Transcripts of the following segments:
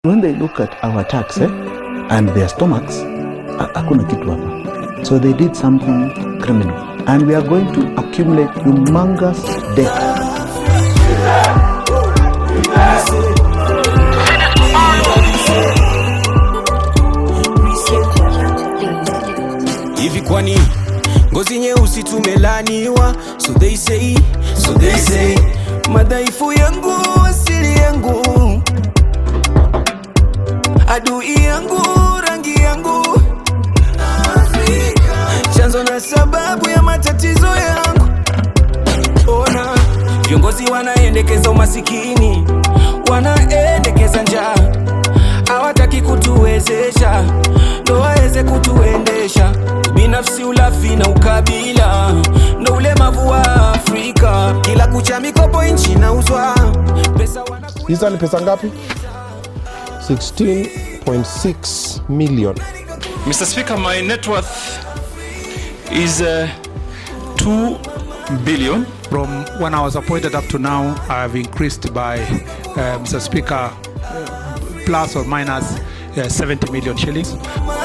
When they look at our tax eh, and their stomachs, ha- hakuna kitu hapa. So they did something criminal. And we are going to accumulate humongous debt. hivi kwani ngozi nyeusi tumelaniwa so they say, so they say madhaifu yangu asili yangu adui yangu rangi yangu chanzo na sababu ya matatizo yangu ona viongozi wanaendekeza umasikini wanaendekeza njaa hawataki kutuwezesha ndo waweze kutuendesha binafsi ulafi na ukabila ndo ulemavu wa afrika kila kucha mikopo nchi nauzwa pesa wana hizo ni pesa ngapi 16.6 million Mr. Speaker, my net worth is uh, 2 billion. From when I was appointed up to now, I have increased by, uh, Mr. Speaker, uh, plus or minus uh, 70 million shillings.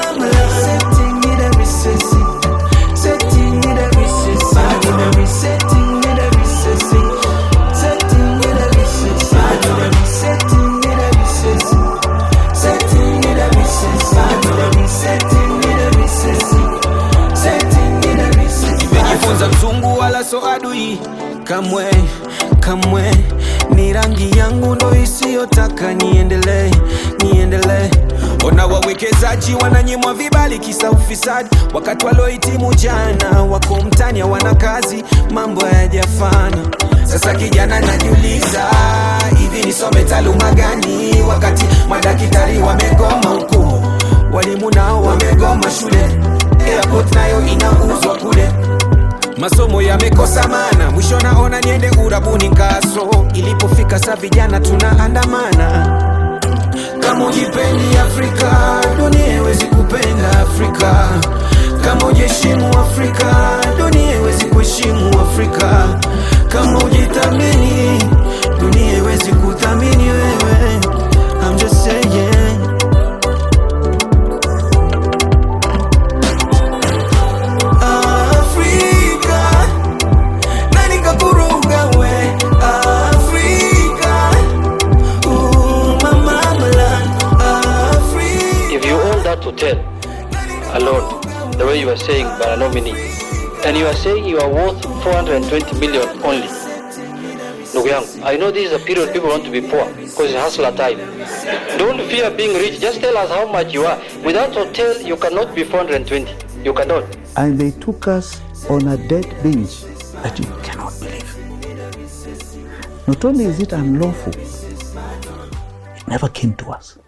nimejifunza mzungu wala so adui kamwe kamwe ni rangi yangu ndo isiyotaka niendelee niendelee ona wawekezaji wananyimwa vibali kisa ufisadi wakati waliohitimu jana wako mtani hawana kazi mambo hayajafana sasa kijana najiuliza hivi nisome taaluma gani wakati madaktari wamegoma huku walimu nao wamegoma shule airport nayo inauzwa kule masomo yamekosa mana mwisho naona niende urabuni kaso ilipofika sa vijana tunaandamana kama ujipendi afrika dunia iwezi kupenda afrika kama ujiheshimu afrika dunia iwezi kuheshimu afrika kama ujithamini dunia iwezi kuthamini wewe I'm just saying Afrika nani kakuruga we Afrika Ooh, mama land Afrika If you own that hotel alone, the way you are saying Baranomini, and you are saying you are worth 420 million only, ndugu yangu, I know this is a period people want to be poor because it's hustler time. Don't fear being rich. Just tell us how much you are. Without hotel, you cannot be 420. You cannot. And they took us on a debt binge that you cannot believe. Not only is it unlawful, it never came to us.